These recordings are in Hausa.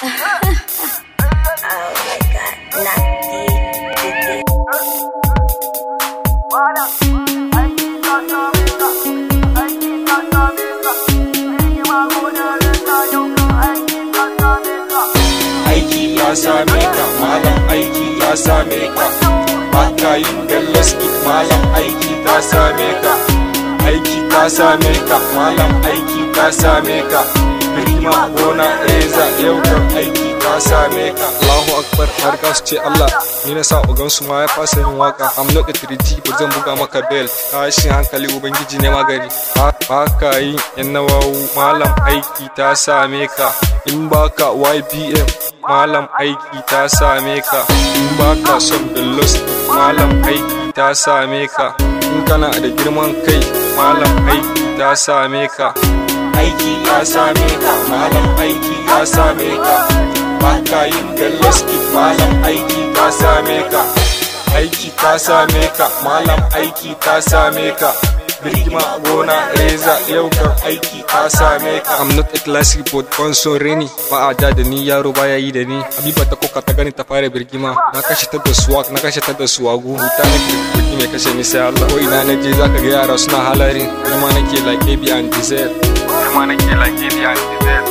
oh my god, not the, the, the. aiki ya same ka malam aiki ya same ka baka yin gallaski malam aiki ta same ka aiki ta same ka malam aiki ta same ka rigima gona reza yau kan aiki ta same ka Allahu akbar har ka su ce Allah ni na sa ugan su ma ya fasa yin waka am not a 3G ba zan buga maka bell tashin hankali ubangiji ne magani ba ka yin yan nawawu malam aiki ta same ka in baka YBM malam aiki ta same ka in baka son bellos malam aiki ta same ka in kana da girman kai malam aiki ta same ka aiki ya same ka malam aiki ya same ka baka yin gallaski malam aiki ta same ka aiki ta same ka malam aiki ta same ka birgima gona reza yau kan aiki ta same ka I'm not a classic but console reni ba a da da ni yaro baya yi da ni habiba ta koka ta gani ta fara birgima na kashe ta da swag na kashe ta da swagu huta na kirkirki mai kashe ni sai Allah ko ina na je zaka ga yara suna halarin kuma nake like AB and Diesel kuma nake like AB and Diesel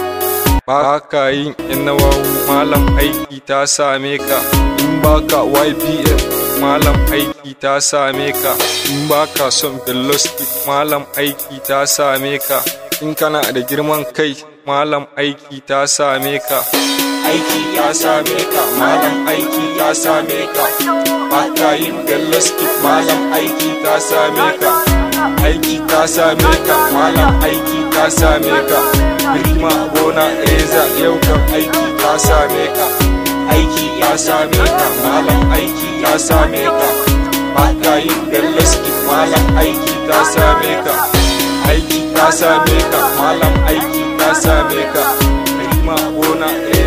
ba ka yin yan nawawu malam aiki ta same ka in baka YBM malam aiki ta same ka in baka son velocity malam aiki ta same ka in kana da girman kai malam aiki ta same ka aiki ya same ka malam aiki ta same ka baka yin velocity malam aiki ta same ka aiki ta same ka malam aiki ta same ka rigima gona reza yau kan aiki ta same ka aiki ya same ka malam aiki ya same ka baka yin gallaski malam aiki ta same ka aiki ta same ka malam aiki ta same ka rigima gona